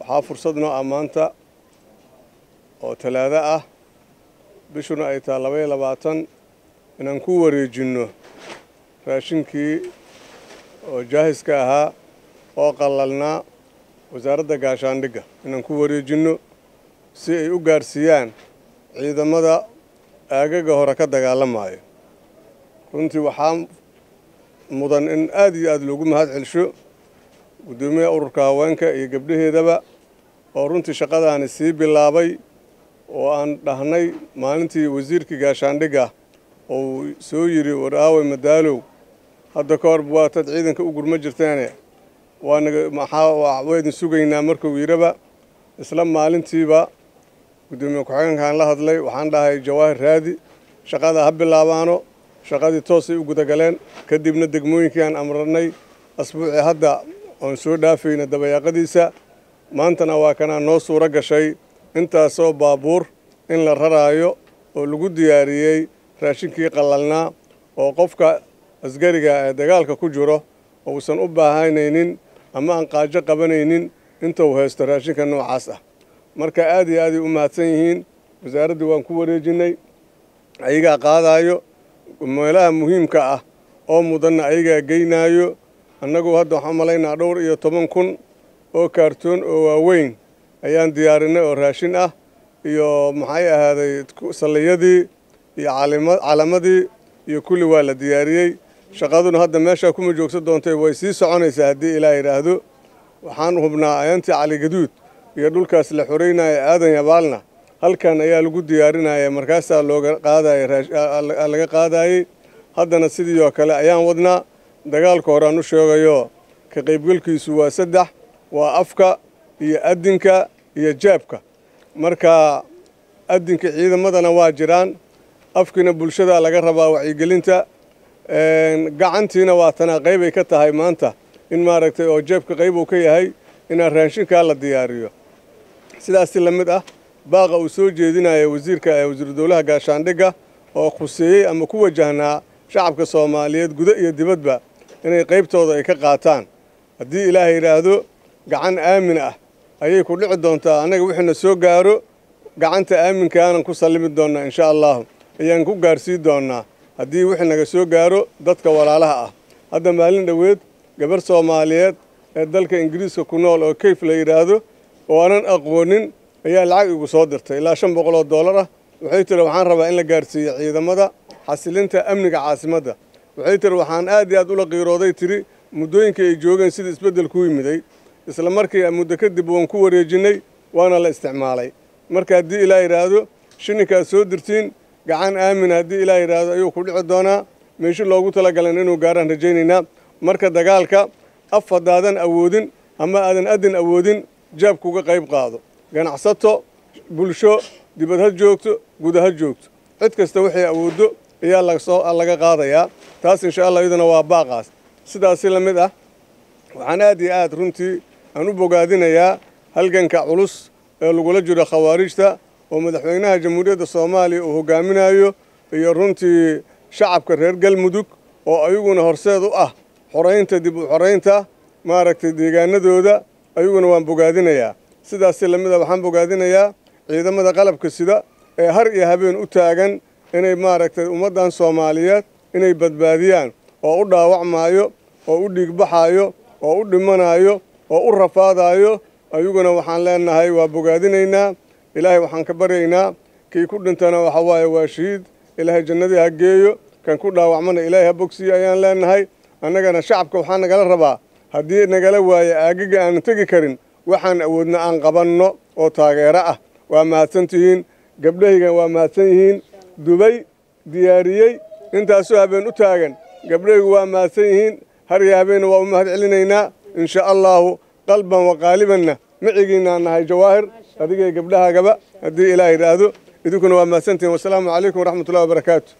waxaa fursad noo ah maanta oo talaado ah bishuna ay tahay labaiyo labaatan inaan ku wareejinno raashinkii oo jaahiska ahaa oo qallalnaa wasaaradda gaashaandhigga inaan ku wareejinno si ay u gaarsiiyaan ciidamada aagaga hore ka dagaalamayo runtii waxaa mudan in aada iyo aada loogu mahad celsho guddoomiyaha ururka haweenka iyo gabdhaheedaba oo runtii shaqadaani sii bilaabay oo aan dhahnay maalintii wasiirkii gaashaandhigga oo soo yidhi war aaway madaalow hadda ka horba waataad ciidanka u gurma jirteene waanaga maxaa waydin sugaynaa markuu yidhaba isla maalintiiba guddoomiye ku-xigeenkaan la hadlay waxaan dhahay jawaahir raadi shaqada ha bilaabaano shaqadii toosay u gudagaleen kadibna degmooyinkii aan amranay asbuucii hadda oon soo dhaafayna dabayaaqadiisa maantana waa kanaa noo suuro gashay intaasoo baabuur in la raraayo oo lagu diyaariyey raashinkii qallalnaa oo qofka asgariga ee dagaalka ku jiro uusan u baahanaynin ama aan qaajo qabanaynin intuu haysto raashinka noocaas ah marka aad iyo aaday u mahadsan yihiin wasaaraddii waan ku wareejinnay ayagaa qaadaayo meelaha muhiimka ah oo mudanna ayagaa geynaayo annagu hadda waxaan malaynaa dhowr iyo toban kun oo kaartoon oo waaweyn ayaan diyaarinay oo raashin ah iyo maxay ahaaday salliyadii iyo calamadii iyo kulli waa la diyaariyey shaqaduna hadda meeshaa kuma joogsan doontay way sii soconaysaa haddii ilaa yidhaahdo waxaan hubnaa ayantii caligaduud iyo dhulkaas la xoreynaya aadan yabaalna halkan ayaa lagu diyaarinaya markaasaa looga qaadaya laga qaadayey haddana sidii oo kale ayaan wadnaa dagaalka horaan u sheegayo ka qaybgalkiisu waa saddex waa afka iyo adinka iyo jaabka marka adinka ciidamadana waa jiraan afkiina bulshada laga rabaa wacyigelinta gacantiina waa tanaa qaybay ka tahay maanta in maaragtay oo jeebka qayb uu ka yahay inaan raashinkaa la diyaariyo sidaasi la mid ah baaqa uu soo jeedinaya wasiirka ee wasiiru dowlaha gaashaandhigga oo khuseeyey ama ku wajahnaa shacabka soomaaliyeed gudo iyo dibadba inay qaybtooda ay ka qaataan haddii ilaahay yidhaahdo gacan aamin ah ayay ku dhici doontaa annaga wixina soo gaaro gacanta aaminkaaanan ku sallimi doonnaa insha allahu ayaan ku gaarsiin doonnaa haddii wixii naga soo gaaro dadka walaalaha ah hadda maalin dhoweed gabarh soomaaliyeed ee dalka ingiriiska ku nool oo kayf la yidhaahdo oo aanan aqoonin ayaa lacag igu soo dirtay ilaa shan boqol oo dollar ah waxay tiri waxaan rabaa in la gaarsiiyo ciidamada xasilinta amniga caasimadda waxay tiri waxaan aad iyo aad ula qiirooday tiri muddooyinkii ay joogeen sida isbeddel ku yimiday isla markii muddo kadib waan ku wareejinnay waana la isticmaalay marka haddii ilaa yidhaahdo shininkaad soo dirtiin gacan aamin haddii ilaa yidhaahdo ayuu ku dhici doonaa meeshi loogu talagalan inuu gaaraan rajaynaynaa marka dagaalka af haddaadan awoodin ama aadan adin awoodin jaabkuga qayb qaado ganacsato bulsho dibad ha joogto guda ha joogto cid kasta waxay awooddo ayaa laga qaadayaa taas insha allah iyaduna waa baaqaas sidaasi la mid ah waxaan aad iyo aad runtii aan u bogaadinayaa halganka culus ee lagula jiro khawaarijta oo madaxweynaha jamhuuriyadda soomaaliya uu hogaaminayo iyo runtii shacabka reer galmudug oo ayaguna horseed u ah xoraynta dib u xoraynta maaragtay deegaanadooda ayaguna waan bogaadinayaa sidaasi lamid a waxaan bogaadinayaa ciidamada qalabka sida ee har iyo habeen u taagan inay maaragtay ummaddan soomaaliyeed inay badbaadiyaan oo u dhaawacmaayo oo u dhiigbaxaayo oo u dhimanayo oo u rafaadayo ayaguna waxaan leenahay waa bogaadinaynaa ilaahay waxaan ka baryaynaa kii ku dhintana waxa waaye waa shahiid ilaahay jannadii ha geeyo kan ku dhaawacmana ilaahay ha bogsiiyo ayaan leenahay annagana shacabka waxaa nagala rabaa haddii nagala waayo aagaga aanan tegi karin waxaan awoodna aan qabanno oo taageero ah waa mahadsan tihiin gabdhahayga waa mahadsan yihiin dubay diyaariyey intaasoo habeen u taagan gabdhahaygu waa mahadsan yihiin har iyo habeenna waa u mahad celinaynaa insha allaahu qalban wa qaalibanna micigiinaan nahay jawaahir adigay gabdhahaagaba haddii ilaah yidhaahdo idinkuna waa mahadsantihiin wasalaamu calaykum waraxmatullahi wabarakaatu